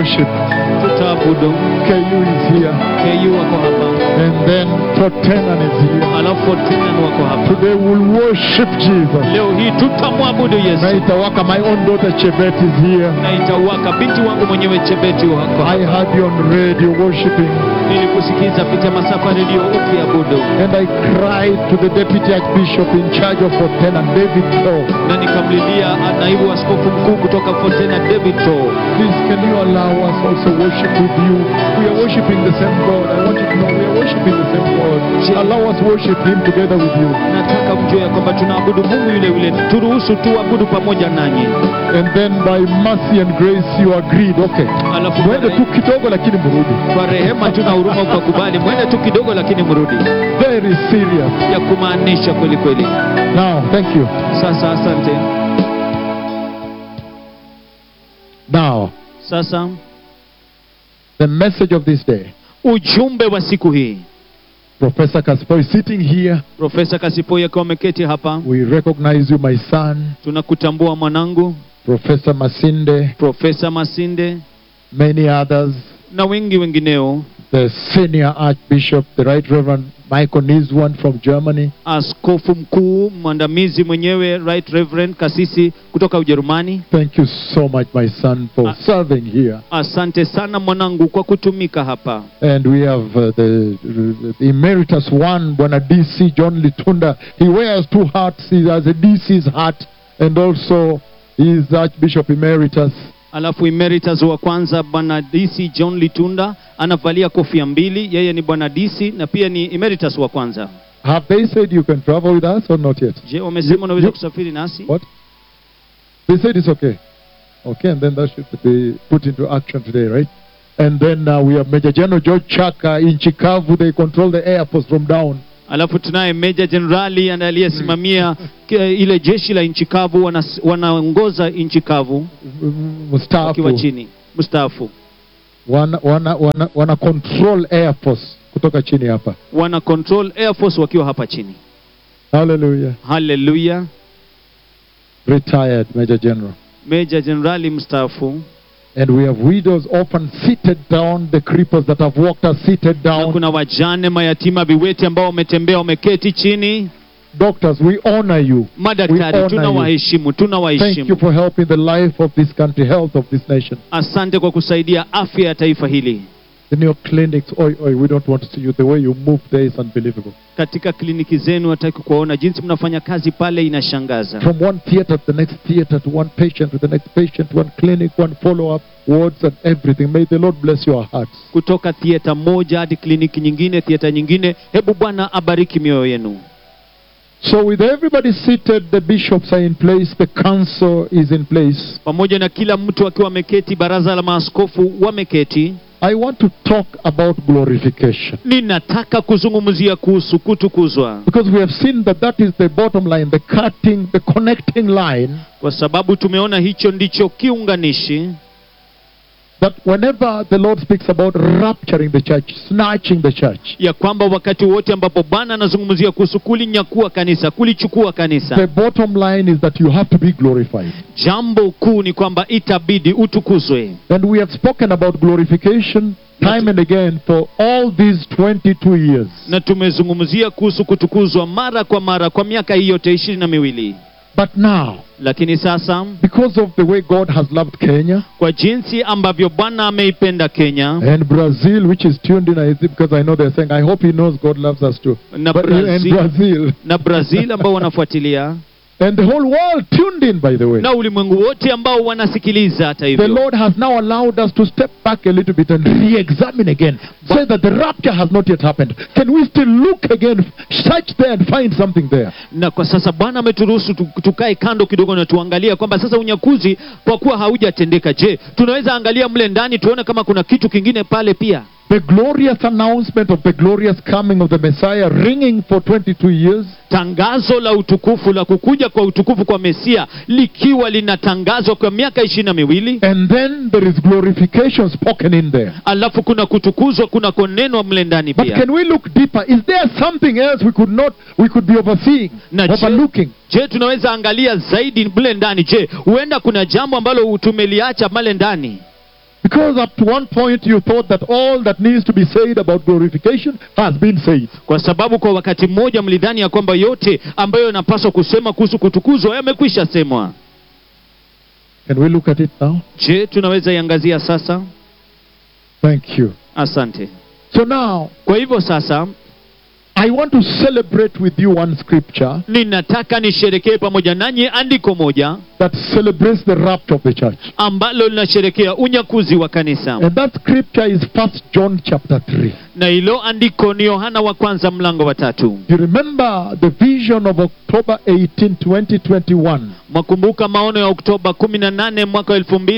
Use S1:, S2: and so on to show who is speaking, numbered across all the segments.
S1: worship.
S2: tutaabudu
S1: KU is here.
S2: ku wako hapa
S1: And then Totenan is here.
S2: alafu Fortenan wako hapa
S1: Today we'll worship Jesus.
S2: leo hii tutamwabudu yesu
S1: Na itawaka, my own daughter Chebet is here.
S2: na itauwaka binti wangu mwenyewe chebeti wako
S1: I heard you on radio worshiping.
S2: nilikusikiza pitia masafa redio ukiabudu
S1: And I cried to the deputy archbishop in charge of Totenan, David Shaw.
S2: na nikamlilia naibu askofu mkuu kutoka Fortena David Shaw
S1: Please, can you allow us also worship with you? We are worshiping the same God. I want you to know we are worshiping the same God. Allow us worship Him together with you.
S2: nataka mjue ya kwamba tunaabudu mungu yule yule turuhusu tuabudu pamoja nanyi
S1: And then by mercy and grace you agreed. Okay.
S2: alafu
S1: Mwende tu kidogo lakini mrudi.
S2: kwa rehema tuna huruma ukakubali mwende tu kidogo lakini mrudi
S1: Very serious.
S2: ya kumaanisha kweli kweli
S1: Now, thank you.
S2: sasa asante
S1: Now,
S2: sasa
S1: the message of this day.
S2: ujumbe wa siku hii
S1: Professor Kaspo is sitting here.
S2: profesa kasipoi akiwa ameketi hapa
S1: We recognize you, my son.
S2: tunakutambua mwanangu
S1: Professor Masinde,
S2: profesa masinde
S1: many others.
S2: na wengi wengineo
S1: The senior Archbishop, the Right Reverend Michael Niswan from Germany.
S2: askofu mkuu mwandamizi mwenyewe right reverend kasisi kutoka ujerumani
S1: Thank you so much, my son, for
S2: Ah.
S1: serving here.
S2: asante sana mwanangu kwa kutumika hapa
S1: And we have uh, the, the emeritus one, Bwana DC John Litunda. He wears two hats. He has a DC's hat and also he is Archbishop Emeritus.
S2: alafu emeritus wa kwanza bwana dc john litunda anavalia kofia mbili yeye ni bwana dc na pia ni emeritus wa kwanza
S1: Have they said you can travel with us or not yet?
S2: je wamesema unaweza
S1: you-
S2: kusafiri nasi
S1: What? They said it's okay. Okay, and then that should be put into action today, right? And then uh, we have Major General George Chaka in Chikavu. They control the air force from down.
S2: alafu tunaye meja jenerali aliyesimamia ki- ile jeshi la nchi kavu wanas- wanaongoza nchi kavu
S1: Mustafa.
S2: wakiwa chini mstaafu
S1: wana, wana, wana, wana control air force kutoka chini hapa
S2: wana control air force wakiwa hapa chini
S1: hallelujah
S2: haleluya
S1: retired major general
S2: meja jenerali mstaafu
S1: and we have widows often seated down the creepers that have walked are seated
S2: na
S1: down
S2: kuna wajane mayatima viwete ambao wametembea wameketi chini
S1: doctors we honor you We
S2: madaktari
S1: honor
S2: tunawaheshimu
S1: thank you
S2: tunawaheshimu
S1: for helping the life of this country health of this nation
S2: asante kwa kusaidia afya ya taifa hili
S1: in your clinics oi, oi, we don't want to see you the way you move there is unbelievable
S2: katika kliniki zenu hataki kuwaona jinsi mnafanya kazi pale inashangaza
S1: from one theater to the next theater to one patient to the next patient one clinic one follow-up wards and everything may the lord bless your hearts
S2: kutoka thieta moja hadi kliniki nyingine thieta nyingine hebu bwana abariki mioyo yenu
S1: So, with everybody seated, the bishops are in place, the council is in place.
S2: pamoja na kila mtu akiwa ameketi baraza la maaskofu wameketi
S1: I want to talk about glorification
S2: ninataka kuzungumzia kuhusu kutukuzwa
S1: because we have seen that that is the bottom line, the cutting, the connecting line.
S2: kwa sababu tumeona hicho ndicho kiunganishi
S1: That whenever the Lord speaks about rapturing the church, snatching the church,
S2: ya kwamba wakati wote ambapo bwana anazungumzia kuhusu kulinyakua kanisa kulichukua kanisa
S1: the bottom line is that you have to be glorified.
S2: jambo kuu ni kwamba itabidi utukuzwe
S1: And we have spoken about glorification time and again for all these 22 years.
S2: na tumezungumzia kuhusu kutukuzwa mara kwa mara kwa miaka hii yote ishirini na miwili
S1: But now,
S2: lakini sasa
S1: because of the way God has loved Kenya,
S2: kwa jinsi ambavyo bwana ameipenda kenya
S1: And Brazil, which is tuned in, I think, because I know they're saying, I hope he knows God loves us too.
S2: na
S1: But, and
S2: brazil,
S1: Brazil.
S2: na brazil ambao wanafuatilia
S1: And the whole world tuned in, by the way.
S2: na ulimwengu wote ambao wanasikiliza hata
S1: The
S2: hivyo
S1: Lord has now allowed us to step back a little bit and re examine again. Say that the rapture has not yet happened. Can we still look again, search there and find something there?
S2: na kwa sasa bwana ameturuhusu tu- tukae kando kidogo na tuangalia kwamba sasa unyakuzi kwa kuwa haujatendeka je tunaweza angalia mle ndani tuone kama kuna kitu kingine pale pia
S1: The glorious announcement of the glorious coming of the Messiah ringing for 22 years.
S2: tangazo la utukufu la kukuja kwa utukufu kwa mesia likiwa linatangazwa kwa miaka ishirini na miwili
S1: And then there is glorification spoken in there.
S2: alafu kuna kutukuzwa kuna konenwa mle ndani
S1: But
S2: pia
S1: can we look deeper? Is there something else we could not, we could be overseeing,
S2: Na je-
S1: overlooking?
S2: je tunaweza angalia zaidi mle ndani je huenda kuna jambo ambalo tumeliacha male ndani
S1: Because up to one point you thought that all that needs to be said about glorification has been said.
S2: kwa sababu kwa wakati mmoja mlidhani ya kwamba yote ambayo yanapaswa kusema kuhusu kutukuzwa yamekwisha semwa
S1: Can we look at it now?
S2: je tunaweza iangazia sasa
S1: Thank you.
S2: asante
S1: So now,
S2: kwa hivyo sasa
S1: I want to celebrate with you one scripture
S2: ninataka nisherekee pamoja nanyi andiko moja
S1: that celebrates the rapture of the church.
S2: ambalo linasherekea unyakuzi wa kanisa
S1: And that scripture is First John chapter 3.
S2: na hilo andiko ni yohana wa kwanza mlango wa tatu
S1: You remember the vision of October 18, 2021.
S2: mwakumbuka maono ya oktoba 18 mwaka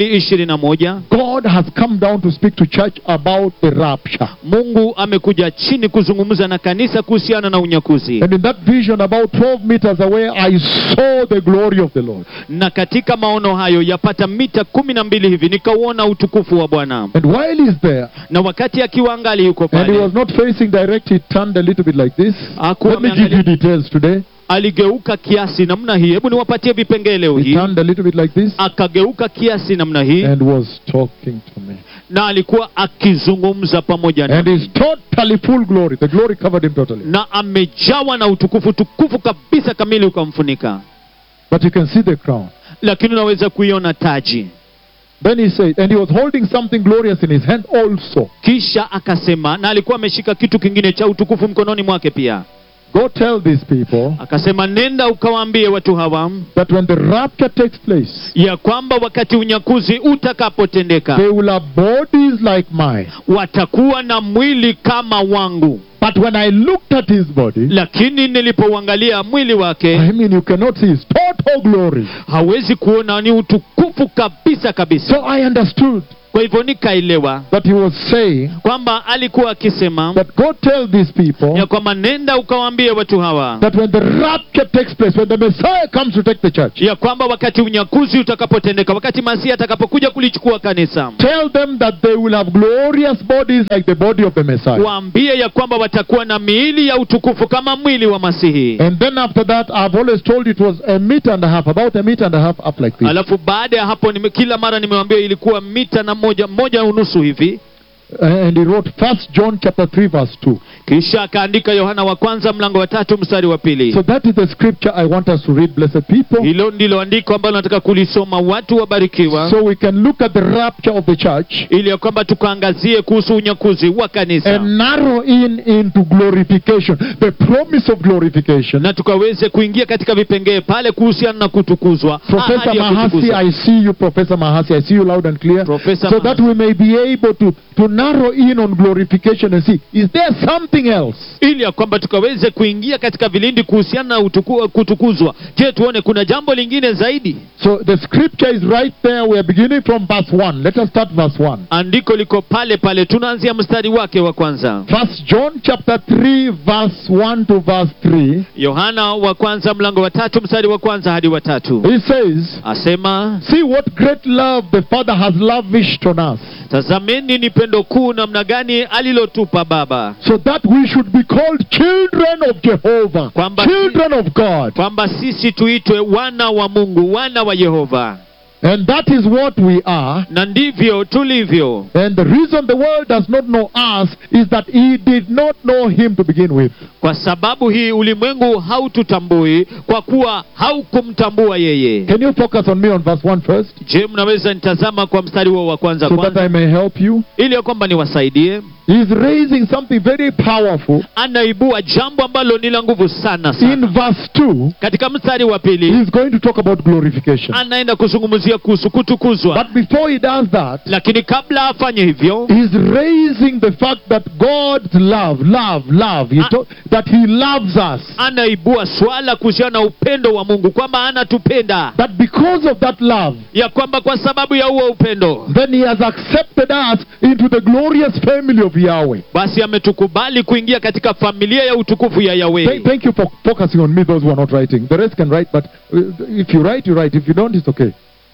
S2: 2021
S1: God has come down to speak to church about the rapture.
S2: mungu amekuja chini kuzungumza na kanisa kuhusiana na unyakuzi
S1: And in that vision, about 12 meters away, I saw the glory of the Lord.
S2: na katika maono hayo yapata mita kumi na mbili hivi nikauona utukufu wa bwana
S1: And while he's there,
S2: na wakati akiwa angali yuko
S1: and he
S2: pale
S1: was not facing direct, he turned a little bit like this.
S2: Hakuwa
S1: Let me give you
S2: ameangalia-
S1: details today.
S2: aligeuka kiasi namna hii hebu niwapatie vipengee leo
S1: He
S2: hii
S1: turned a little bit like this
S2: akageuka kiasi namna hii
S1: and was talking to me.
S2: na alikuwa akizungumza pamoja
S1: And
S2: nami
S1: he's totally full glory. The glory covered him totally.
S2: na amejawa na utukufu tukufu kabisa kamili ukamfunika
S1: But you can see the crown.
S2: lakini unaweza kuiona taji
S1: Then he said, and he was holding something glorious in his hand also.
S2: kisha akasema na alikuwa ameshika kitu kingine cha utukufu mkononi mwake pia
S1: Go tell these people
S2: akasema nenda ukawaambie watu hawa
S1: that when the rapture takes place,
S2: ya kwamba wakati unyakuzi utakapotendeka
S1: they will have bodies like mine.
S2: watakuwa na mwili kama wangu
S1: But when I looked at his body,
S2: lakini nilipouangalia mwili wake
S1: I mean, you cannot see his total glory.
S2: hawezi kuona ni utukufu kabisa kabisa
S1: So I understood
S2: kwa hivyo nikaelewa
S1: that he was saying
S2: kwamba alikuwa akisema
S1: that go tell these people
S2: ya kwamba nenda ukawaambie watu hawa
S1: that when the rapture takes place, when the Messiah comes to take the church,
S2: ya kwamba wakati unyakuzi utakapotendeka wakati masihi atakapokuja kulichukua kanisa
S1: tell them that they will have glorious bodies like the body of the Messiah.
S2: waambie ya kwamba watakuwa na miili ya utukufu kama mwili wa masihi
S1: And then after that, I've always told you it was a meter and a half, about a meter and a half up like this.
S2: alafu baada ya hapo nime, kila mara nimewambia ilikuwa mita na moja moja unusu hivi
S1: And he wrote First John chapter 3 verse 2.
S2: kisha akaandika yohana wa kwanza mlango wa tatu mstari wa pili
S1: So that is the scripture I want us to read, blessed people.
S2: hilo ndilo andiko ambalo nataka kulisoma watu wabarikiwa
S1: So we can look at the rapture of the church
S2: ili ya kwamba tukaangazie kuhusu unyakuzi wa kanisa
S1: and narrow in into glorification, the promise of glorification.
S2: na tukaweze kuingia katika vipengee pale kuhusiana na kutukuzwa
S1: Professor
S2: ahadi ya
S1: Mahasi,
S2: kutukuzwa.
S1: I see you, Professor Mahasi. I see you loud and clear.
S2: Professor
S1: so that
S2: Mahasi.
S1: we may be able to, to narrow in on glorification and see, is there something else?
S2: ili ya kwamba tukaweze kuingia katika vilindi kuhusiana na utuku, kutukuzwa je tuone kuna jambo lingine zaidi
S1: So the scripture is right there. We are beginning from verse 1. Let us start verse 1.
S2: andiko liko pale pale tunaanzia mstari wake wa kwanza
S1: First John chapter 3 verse 1 to verse 3.
S2: yohana wa kwanza mlango wa tatu mstari wa kwanza hadi wa tatu
S1: He says,
S2: asema
S1: See what great love the Father has lavished on us,
S2: tazameni ni pendo kuu namna gani alilotupa baba
S1: so that we should be called children of Jehovah,
S2: Kwamba-
S1: children of God.
S2: kwamba sisi tuitwe wana wa mungu wana wa yehova
S1: And that is what we are.
S2: na ndivyo tulivyo
S1: And the reason the world does not know us is that he did not know him to begin with.
S2: kwa sababu hii ulimwengu haututambui kwa kuwa haukumtambua yeye
S1: Can you focus on me on verse 1 first,
S2: je mnaweza nitazama kwa mstari huo wa kwanza
S1: so that
S2: kwanza
S1: I may help you?
S2: ili ya kwamba niwasaidie
S1: He's raising something very powerful.
S2: anaibua jambo ambalo ni la nguvu sana sana
S1: In verse 2,
S2: katika mstari wa pili
S1: he's going to talk about glorification.
S2: anaenda kuzungumzia kuhusu kutukuzwa
S1: But before he does that,
S2: lakini kabla afanye hivyo
S1: He's raising the fact that God's love, love, love, he
S2: Ah.
S1: to- that He loves us.
S2: anaibua swala kuhusiana na upendo wa mungu kwamba anatupenda
S1: That because of that love,
S2: ya kwamba kwa sababu ya huo upendo
S1: then He has accepted us into the glorious family of Yahweh.
S2: basi ametukubali kuingia katika familia ya utukufu ya
S1: Thank,
S2: yahweh
S1: thank you for focusing on me, those who are not writing. The rest can write, but uh, if you write, you write. If you don't, it's okay.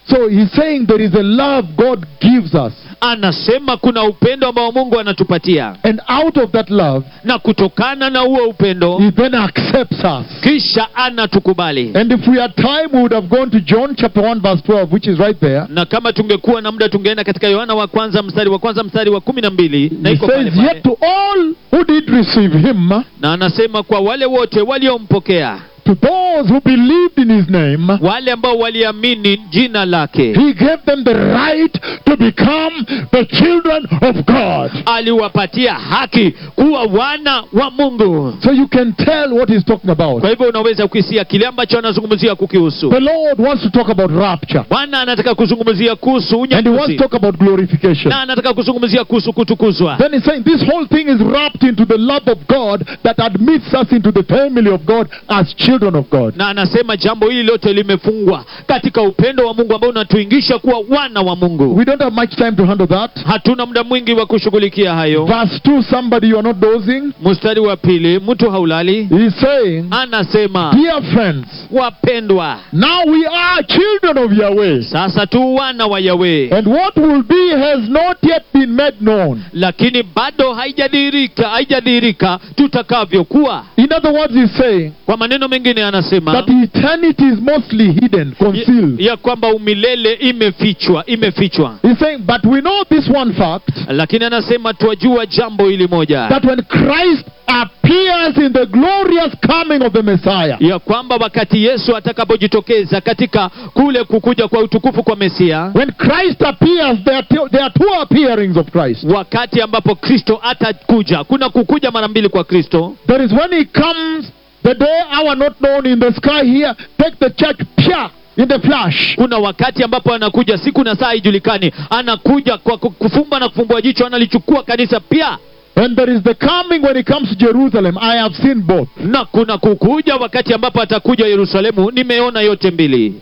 S1: So he's saying there is a love God gives us.
S2: anasema kuna upendo ambao mungu anatupatia
S1: And out of that love,
S2: na kutokana na huo upendo
S1: he then accepts us.
S2: kisha anatukubali
S1: And if we had time, we would have gone to John chapter 1, verse 12, which is right there.
S2: na kama tungekuwa na muda tungeenda katika yohana wa kwanza mstari wa kwanza mstari wa kumi na mbili na
S1: He
S2: iko pale
S1: says,
S2: pale.
S1: Yet to all who did receive him,
S2: na anasema kwa wale wote waliompokea
S1: to those who believed in his name,
S2: wale ambao waliamini jina lake
S1: he gave them the right to become the children of God.
S2: aliwapatia haki kuwa wana wa mungu
S1: So you can tell what he's talking about.
S2: kwa hivyo unaweza kuhisia kile ambacho anazungumzia kukihusu
S1: The Lord wants to talk about rapture.
S2: bwana anataka kuzungumzia kuhusu
S1: And he wants
S2: unyakuzi
S1: to talk about glorification.
S2: na anataka kuzungumzia kuhusu kutukuzwa
S1: Then he's saying this whole thing is wrapped into the love of God that admits us into the family of God as children of God.
S2: na anasema jambo hili lote limefungwa katika upendo wa mungu ambao unatuingisha kuwa wana wa mungu
S1: We don't have much time to handle that.
S2: hatuna muda mwingi wa kushughulikia hayo
S1: Verse 2, somebody you are not dozing.
S2: mstari wa pili mtu haulali
S1: He's saying,
S2: anasema
S1: Dear friends,
S2: wapendwa
S1: now we are children of Yahweh.
S2: sasa tu wana wa yawe
S1: And what will be has not yet been made known.
S2: lakini bado haijadhihirika haijadhihirika tutakavyokuwa
S1: In other words, he's saying
S2: kwa maneno mengine anasema
S1: that eternity is mostly hidden, concealed.
S2: ya, ya kwamba umilele imefichwa imefichwa
S1: He's saying, but we know this one fact
S2: lakini anasema twajua jambo hili moja
S1: that when Christ appears in the glorious coming of the Messiah,
S2: ya kwamba wakati yesu atakapojitokeza katika kule kukuja kwa utukufu kwa mesia
S1: when Christ appears, there are, two, there are two appearings of Christ.
S2: wakati ambapo kristo atakuja kuna kukuja mara mbili kwa kristo
S1: There is when he comes, the day hour not known in the sky here, take the church, pia, in the flash.
S2: kuna wakati ambapo anakuja siku na saa haijulikani anakuja kwa ku- kufumba na kufumbua jicho analichukua kanisa pia
S1: And there is the coming when he comes to Jerusalem. I have seen both.
S2: na kuna kukuja wakati ambapo atakuja yerusalemu nimeona yote mbili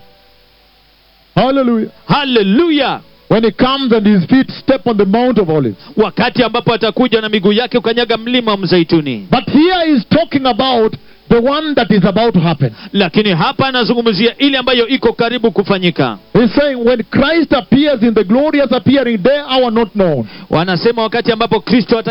S1: Hallelujah.
S2: haleluya
S1: When he comes and his feet step on the Mount of Olives.
S2: wakati ambapo atakuja na miguu yake ukanyaga mlima wa mzeituni
S1: But here he's talking about the one that is about to happen.
S2: lakini hapa anazungumzia ile ambayo iko karibu kufanyika
S1: He's saying when Christ appears in the glorious appearing day, hour not known.
S2: wanasema wakati ambapo kristo